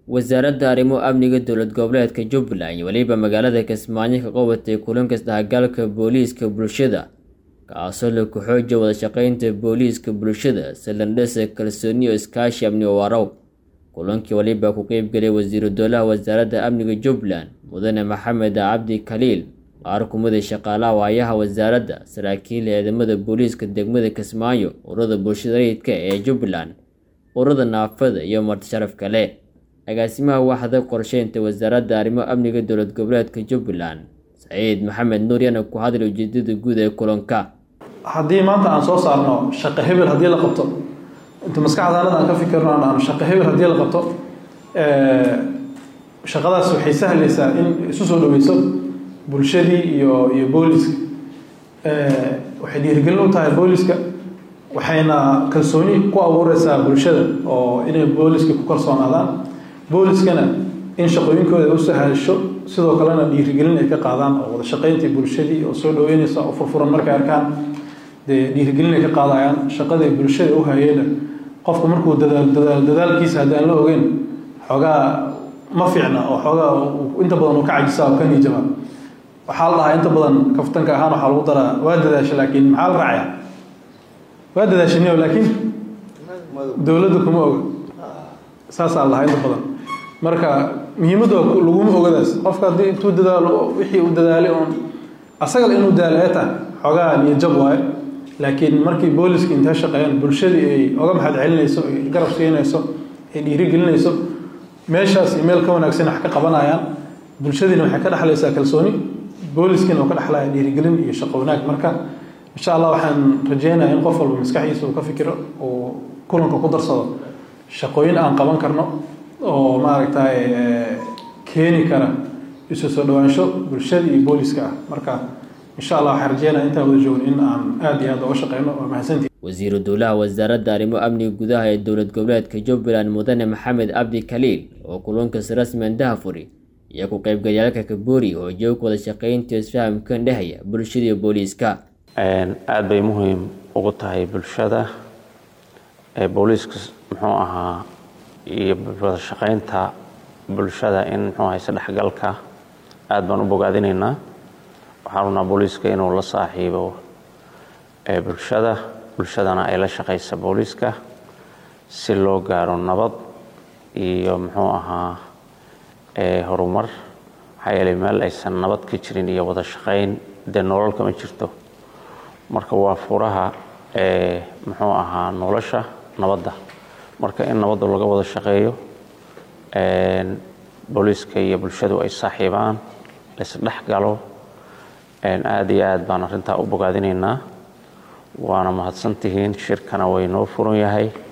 wasaaradda arrimo amniga dowlad goboleedka jubbaland iyo weliba magaalada kismaayo ka qabatay kulanka isdhexgalka booliiska bulshada kaasoo la ku xoojiya wada shaqeynta booliiska bulshada salandhesa kalsooni iyo iskaashi amni warow kulankii waliba ku qeybgelay wasiiru dowlaha wasaaradda amniga jubbaland mudane maxamed cabdi khaliil qaar kumida shaqaalaha waayaha wasaaradda saraakiil ciidamada booliiska degmada kismaayo ururada bulshada rayidka ee jubbaland ururada naafada iyo marti sharaf kale agaasimaha waaxda qorsheynta wasaaradda arrimo amniga dowlad goboleedka jubbaland saciid maxamed nuur yana ku hadlay ujeedada guud ee kulanka haddii maanta aan soo saarno shaqo hebel haddii la qabto inta maskaxdaanada aan ka fikirno aan shaqo hebel haddii la qabto shaqadaas waxay sahlaysaa in isu soo dhaweyso bulshadii iyo iyo booliska waxay dhiirigelin u tahay booliska waxayna kalsooni ku abuureysaa bulshada oo inay booliska ku kalsoonaadaan booliskana in shaqooyinkooda u sahasho sidoo kalena dhiirigelin ay ka qaadaan oo wada shaqeyntii bulshadii oo soo dhaweyneysa oo furfuran markay arkaan dee dhiirigelin ay ka qaadayaan shaqadii bulshada u hayeena qofka markuu dadaal dadaal dadaalkiisa haddaan la ogeyn xoogaa ma fiicna oo xoogaa inta badan uu ka cajisa oo ka niijaba waxaa la dhahaa inta badan kaftanka ahaan waxaa lagu daraa waa dadaasha laakiin maxaa la raacaya waa dadaashaniyo laakiin dowladda kuma oga saasaa la dhahaa inta badan marka muhiimadda laguma ogadaas qofka haddii intuu dadaalo wixii uu dadaalay oon asagal inuu daalae tahay xoogaa niyajab waaye laakiin markii booliska intay shaqeeyaan bulshadii ay oga maxad celinayso ay garab siinayso ay dhiirigelinayso meeshaas iyo meel ka wanaagsan wax ka qabanayaan bulshadiina waxay ka dhexlaysaa kalsooni booliskiina uu ka dhexlaya dhiirigelin iyo shaqo wanaag marka insha allah waxaan rajeynayaa in qof walba maskaxdiisa uu ka fikiro uu kulanka ku darsado shaqooyin aan qaban karno oo maaragtay keeni kara isu soo dhawaansho bulshada iyo booliska ah marka insha allah waxaan rajeynaya intaan wada joogno in aan aada iyo aad uga shaqeyno waa mahadsantii wasiiru dowlaha wasaaradda arrimo amniga gudaha ee dowlad goboleedka jubbaland mudane maxamed cabdi khaliil oo kulankas rasmian dahafuri iyo ku qaybgalyaalka kaboori oo joog wada shaqeynta isfahamkan dhehaya bulshada iyo booliiska aada bay muhiim ugu tahay bulshada booliiska muxuu ahaa iyo wada shaqeynta bulshada in muxuu ahay isdhexgalka aada baan u bogaadinaynaa waxaan rabnaa booliiska inuu la saaxiibo bulshada bulshadana ay la shaqaysa booliiska si loo gaaro nabad iyo muxuu ahaa horumar maxaa yeelay meel aysan nabad ka jirin iyo wada shaqayn dee nolol kama jirto marka waa furaha muxuu ahaa nolosha nabadda marka in nabadda laga wada shaqeeyo booliiska iyo bulshadu ay saaxiibaan laisdhex galo aada iyo aad baan arrintaa u bogaadinaynaa waana mahadsantihiin shirkana way noo furan yahay